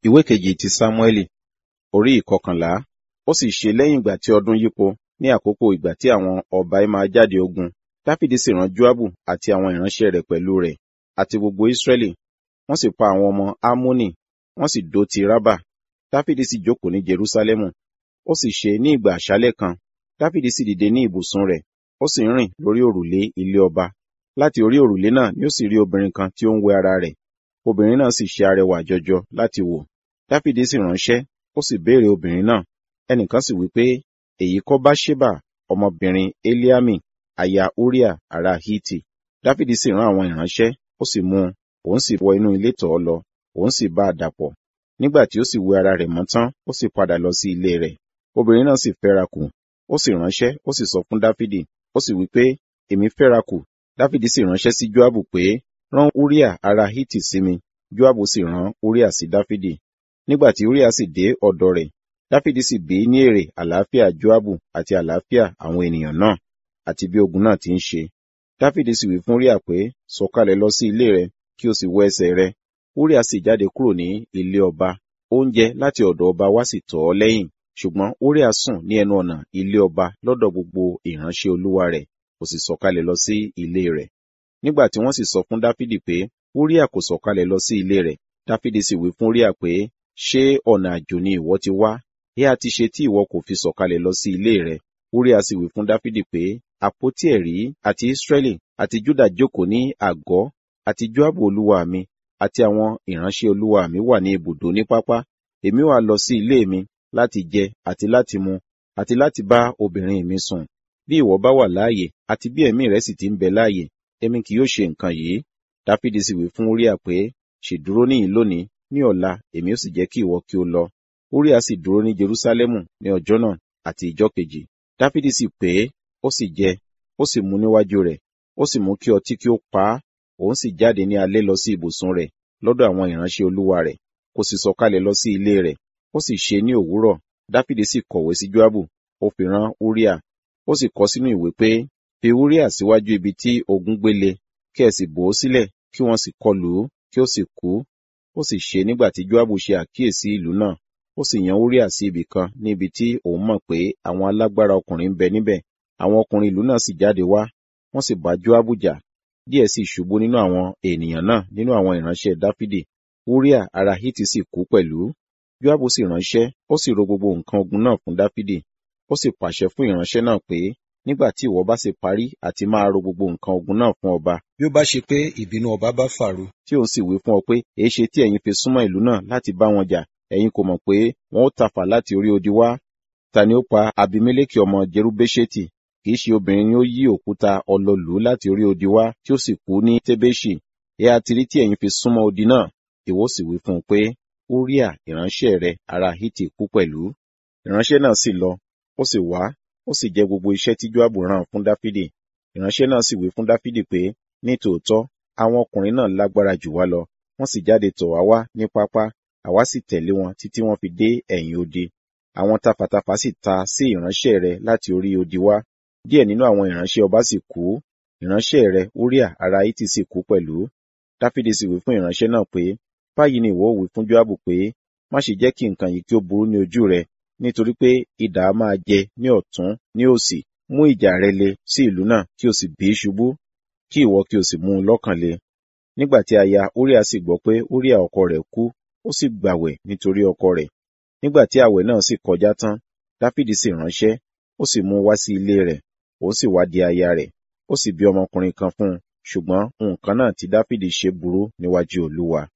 ìwé kejì ti sámúẹ́lì orí ìkọkànlá ó sì ṣe lẹ́yìn ìgbà tí ọdún yípo ní àkókò ìgbà tí àwọn ọba ẹ máa jáde ogun dáfídì sì rán joabu àti àwọn ìránṣẹ́ rẹ̀ pẹ̀lú rẹ̀ àti gbogbo israẹli wọ́n sì pa àwọn ọmọ amoni wọ́n sì dó ti rábà dáfídì sì jókòó ní jerúsálẹ́mù ó sì ṣe ní ìgbà àṣálẹ́ kan dáfídì sì dìde ní ibùsùn rẹ̀ ó sì ń rìn lórí òrùlé ilé ọba láti orí òrùlé náà ni ó sì rí obìnrin kan tí ó ń wẹ ara rẹ̀ obìnrin náà sì ṣe arẹwà jọjọ láti wò dáfídì sì ránṣẹ́ ó sì béèrè obìnrin náà ẹnìkan sì wí pé èyí kọ́ báṣébà ọmọbìnrin eliami aya uriah ará hiti dáfídì sì rán àwọn ìránṣẹ́ ó sì mú un òun sì wọ inú ilé tọ̀ ọ́ lọ òun sì bá a dàpọ̀ nígbà tí ó sì wẹ ara rẹ̀ mọ́ tán ó sì padà lọ sí ilé rẹ̀ obìnrin náà sì fẹ́ra kù ó sì ránṣẹ́ ó sì sọ fún dáfídì ó sì wí pé èmi fẹ́ra kù dáfídì sì ránṣẹ́ sí joabu pé rán uriah ará hiti sí mi joabu sì rán uriah sí dáfídì nígbà tí uriah sì dé ọ̀dọ̀ rẹ̀ dáfídì sì bí ní èrè àlàáfíà joabu àti àlàáfíà àwọn ènìyàn náà àti bí ogun náà ti ń ṣe dáfídì sì wí fún uriah pé sọ̀kalẹ̀ lọ sí ilé rẹ kí o sì wọ ẹsẹ̀ rẹ uriah sì jáde kúrò ní ilé ọba oúnjẹ láti ọ̀dọ̀ ọba wá sì tọ̀ ọ́ lẹ́yìn ṣùgbọ́n uriah sùn ní ẹnu ọ̀nà ilé ọba lọ́dọ̀ gbogbo ìránṣẹ́ olúwa rẹ̀ kò sì sọ̀kalẹ̀ lọ sí ilé rẹ̀ nígbà tí wọ́n sì sọ fún dáfídì pé uriah kò sọ̀kalẹ̀ lọ sí ilé rẹ̀ dáfídì sì wí fún uriah pé ṣé ọ̀nà àjò ni ìwọ ti wá ẹ á ti ṣe tí ìwọ kò fi sọ̀kalẹ̀ lọ sí ilé rẹ̀ uriah sì wí fún dáfídì pé àpótí ẹ̀rí àti israẹli àti juda jókòó ní àgọ́ àti joabu olúwa mi àti àwọn ìránṣẹ́ olúwa mi wà ní ibùdó ní pápá èmi wá lọ sí ilé mi láti jẹ àti láti mu àti láti bá obìnrin mi sùn bí ìwọ bá wà láàyè àti bí ẹ̀mí rẹ sì ti ń bẹ láàyè èmi kì yóò ṣe nǹkan yìí dáfídì sì wí fún uriah pé ṣèdúró níyìn lónìí ní ọ̀la èmi ó sì jẹ́ kí ìwọ kí o lọ uriah sì dúró ní jerúsálẹ́mù ní ọjọ́ náà àti ìjọ́ kejì dáfídì sì pè é ó sì jẹ ó sì mu níwájú rẹ̀ ó sì mú kí ọtí kí ó pa á òun sì jáde ní alẹ́ lọ sí ibùsùn rẹ̀ lọ́dọ̀ àwọn ìránṣẹ́ olúwa rẹ̀ kò sì sọ̀kalẹ̀ lọ sí ilé rẹ̀ ó sì ṣe ní òwúrọ̀ dáfídì sì kọ̀wé sí joabu ó fi rán uriah ó sì kọ sínú ìwé pé fi uriah síwájú ibi tí ogun gbélé kí ẹ sì bò ó sílẹ̀ kí wọ́n sì kọlù ú kí ó sì kú ó sì ṣe nígbà tí joabu ṣe àkíyèsí ìlú náà ó sì yan uriah sí ibì kan ní ibi tí òun mọ̀ pé àwọn alágbára ọkùnrin ń bẹ níbẹ̀ àwọn ọkùnrin ìlú náà sì jáde wá wọ́n sì bá joabu jà díẹ̀ sì ṣubú nínú àwọn ènìyàn náà nínú àwọn ìránṣẹ́ dáfídì uriah ará hiti sì kú pẹ̀lú joabu sì ránṣẹ́ ó sì ro gbogbo nǹkan ogun náà fún dáfídì ó sì pàṣẹ fún ìránṣẹ́ náà pé nígbà tí ìwọ bá sì parí àti máa ro gbogbo nǹkan ogun náà fún ọba bí ó bá ṣe pé ìbínú ọba bá fàru tí òun sì wí fún ọ pé èé ṣe tí ẹ̀yin fi súnmọ́ ìlú náà láti bá wọn jà ẹ̀yin kò mọ̀ pé wọn ó tafà láti orí odi wá ta ni ó pa abimeleki ọmọ jerubesheti kì í ṣe obìnrin ni ó yí òkúta ọlọlù láti orí odi wá tí ó sì kú ní tẹbẹṣì ẹ àti rí tí ẹ̀yin fi súnmọ́ odi náà ìwọ sì wí fún un pé uriah ìránṣẹ́ rẹ̀ ará hiti kú pẹ̀lú ìránṣẹ́ náà sì lọ ó sì wá ó sì jẹ gbogbo iṣẹ́ tí joabu rán fún dáfídì ìránṣẹ́ náà sì wí fún dáfídì pé ní tòótọ́ àwọn ọkùnrin náà lágbára jù wá lọ wọ́n sì jáde tọ̀ wá wá ní pápá àwa sì tẹ̀lé wọn títí wọ́n fi dé ẹ̀yìn odi àwọn tafàtafà sì ta sí ìránṣẹ́ rẹ̀ láti orí odi wá díẹ̀ nínú àwọn ìránṣẹ́ ọba sì kú ìránṣẹ́ rẹ̀ uriah ará hiti sì kú pẹ̀lú dáfídì sì wí fún ìránṣẹ́ náà pé báyìí ni ìwọ wí fún joabu pé má ṣe jẹ́ kí nǹkan yìí kí ó burú ní ojú rẹ nítorí pé idà á máa jẹ ní ọ̀tún ní òsì mú ìjà rẹ le sí ìlú náà kí o sì bì í ṣubú kí ìwọ kí o sì mú un lọ́kàn le nígbà tí aya uriah sì gbọ́ pé uriah ọkọ rẹ̀ kú ó sì gbàwẹ̀ nítorí ọkọ rẹ̀ nígbà tí àwẹ̀ náà sì kọjá tán dáfídì sì ránṣẹ́ ó sì mú un wá sí ilé rẹ̀ ó sì wá di aya rẹ̀ ó sì bí ọmọkùnrin kan fún un ṣùgbọ́n nǹkan náà tí dáfídì ṣe burú níwájú olúwa